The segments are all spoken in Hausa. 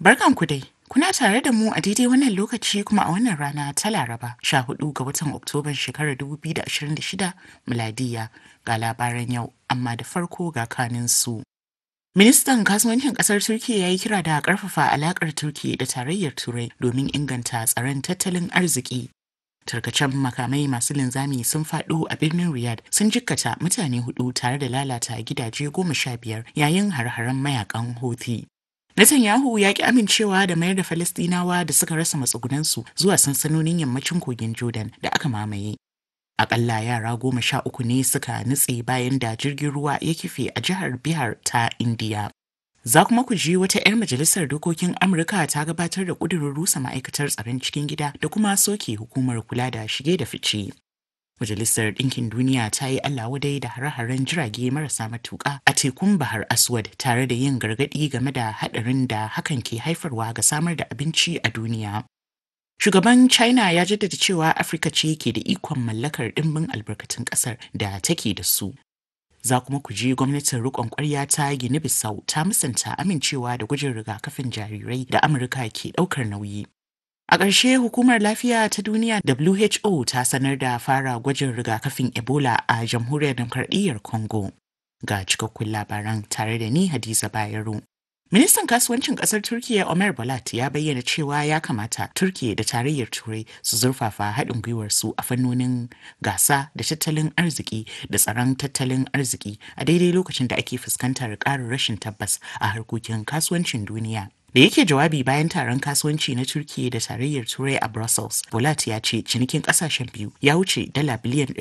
Barkanku dai. Kuna tare da mu a daidai wannan lokaci kuma a wannan rana ta Laraba 14 ga watan Oktoban shekarar 2026 miladiya ga labaran yau amma da farko ga kanin su. Ministan kasuwancin kasar Turkiyya ya yi kira da karfafa alakar Turkiyya da tarayyar Turai domin inganta tsaron tattalin arziki. Tarkacen makamai masu linzami sun faɗo a birnin Riyadh sun jikkata mutane hudu tare da lalata gidaje goma sha biyar yayin har-haren mayakan Houthi. Netanyahu ya ki amincewa da mayar da Falastinawa da suka rasa matsugunansu zuwa sansanonin yammacin kogin Jordan da aka mamaye. Akalla yara goma sha uku ne suka nutse bayan da jirgin ruwa ya kife a jihar Bihar ta Indiya. Za kuma ku ji wata 'yar majalisar dokokin Amurka ta gabatar da ƙudurin rusa ma'aikatar tsaron cikin gida da kuma soke hukumar kula da shige da fice. Majalisar Ɗinkin Duniya ta yi Allah wadai da hare-haren jirage marasa matuƙa a tekun Bahar Aswad tare da yin gargaɗi game da haɗarin da hakan ke haifarwa ga samar da abinci a duniya. Shugaban China ya jaddada cewa Afirka ce ke da ikon mallakar ɗimbin albarkatun ƙasar da take da su. Za kuma ku ji gwamnatin riƙon ƙwarya ta Gini Bissau ta musanta amincewa da gwajin rigakafin jarirai da Amurka ke ɗaukar nauyi. A ƙarshe hukumar lafiya ta duniya WHO ta sanar da fara gwajin rigakafin Ebola a jamhuriyar demokradiyyar Congo. Ga cikakkun labaran tare da ni Hadiza Bayero. Ministan kasuwancin kasar Turkiyya Omer Balat ya bayyana cewa ya kamata Turkiyya da tarayyar Turai su zurfafa haɗin gwiwarsu a fannonin gasa da tattalin arziki da tsaron tattalin arziki a daidai lokacin da ake fuskantar ƙarin rashin tabbas a harkokin kasuwancin duniya. Da yake jawabi bayan taron kasuwanci na Turkiyya da tarayyar Turai a Brussels, Bolat ya ce cinikin kasashen biyu ya wuce dala biliyan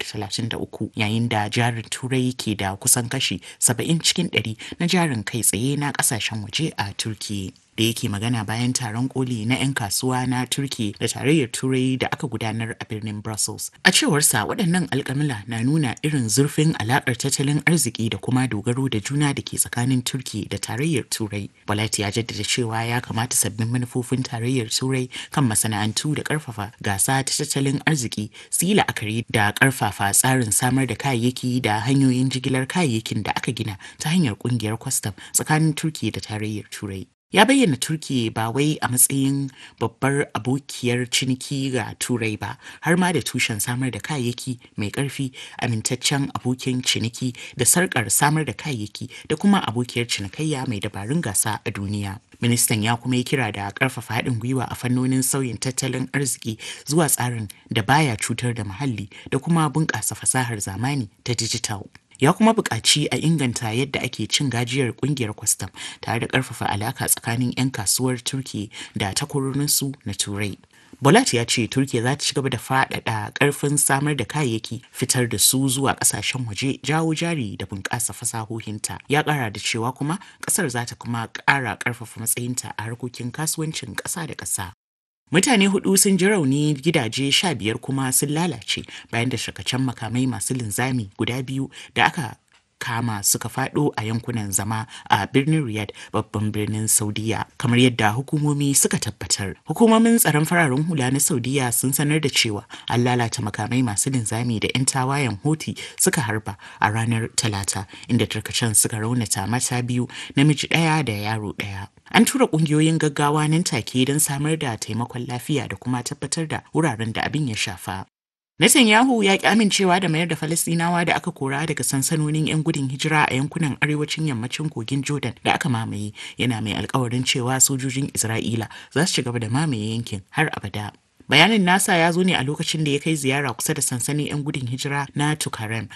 233 yayin da jarin Turai ke da kusan kashi 70 cikin 100 na jarin kai tsaye na kasashen waje a Turkiyya. da yake magana bayan taron koli na 'yan kasuwa na turki da tarayyar turai da aka gudanar a birnin brussels a cewarsa waɗannan alƙamila na nuna irin zurfin alaƙar tattalin arziki da kuma dogaro da juna da ke tsakanin turki da tarayyar turai balat ya jaddada cewa ya kamata sabbin manufofin tarayyar turai kan masana'antu da ƙarfafa gasa ta tattalin arziki su yi la'akari da ƙarfafa tsarin samar da kayayyaki da hanyoyin jigilar kayayyakin da aka gina ta hanyar ƙungiyar kwastam tsakanin turki da tarayyar turai ya bayyana turki ba wai a matsayin babbar abokiyar ciniki ga turai ba har ma da tushen samar da kayayyaki mai karfi amintaccen abokin ciniki da sarkar samar da kayayyaki da kuma abokiyar cinikayya mai dabarun gasa a duniya ministan ya kuma yi kira da karfafa haɗin gwiwa a fannonin sauyin tattalin arziki zuwa tsarin da baya cutar da muhalli da kuma bunƙasa fasahar zamani ta dijital ya kuma buƙaci a inganta yadda ake cin gajiyar ƙungiyar kwastam tare da ƙarfafa alaka tsakanin 'yan kasuwar turki da takwarorinsu na turai Bolat ya ce Turkiya za ta ci gaba da faɗaɗa ƙarfin samar da kayayyaki fitar da su zuwa ƙasashen waje jawo jari da bunƙasa fasahohinta. Ya ƙara da cewa kuma ƙasar za ta kuma ƙara ƙarfafa matsayinta a harkokin kasuwancin ƙasa da ƙasa. Mutane hudu sun ji rauni gidaje sha biyar kuma sun lalace bayan da shakacen makamai masu linzami guda biyu da aka kama suka fado a yankunan zama a birnin Riyadh babban birnin Saudiya kamar yadda hukumomi suka tabbatar. Hukumomin tsaron fararen hula na Saudiya sun sanar da cewa an lalata makamai masu linzami da 'yan tawayen Houthi suka harba a ranar Talata inda tarkacen suka raunata mata biyu namiji ɗaya da yaro ɗaya. An tura ƙungiyoyin gaggawa nan take don samar da taimakon lafiya da kuma tabbatar da wuraren da abin ya shafa. Netanyahu ya ki amincewa da mayar da Falastinawa da aka kora daga sansanonin 'yan gudun hijira a yankunan arewacin yammacin kogin Jordan da aka mamaye yana mai alkawarin cewa sojojin Isra'ila za su ci gaba da mamaye yankin har abada. Bayanin nasa ya zo ne a lokacin da ya kai ziyara kusa da sansanin 'yan gudun hijira na Tukarem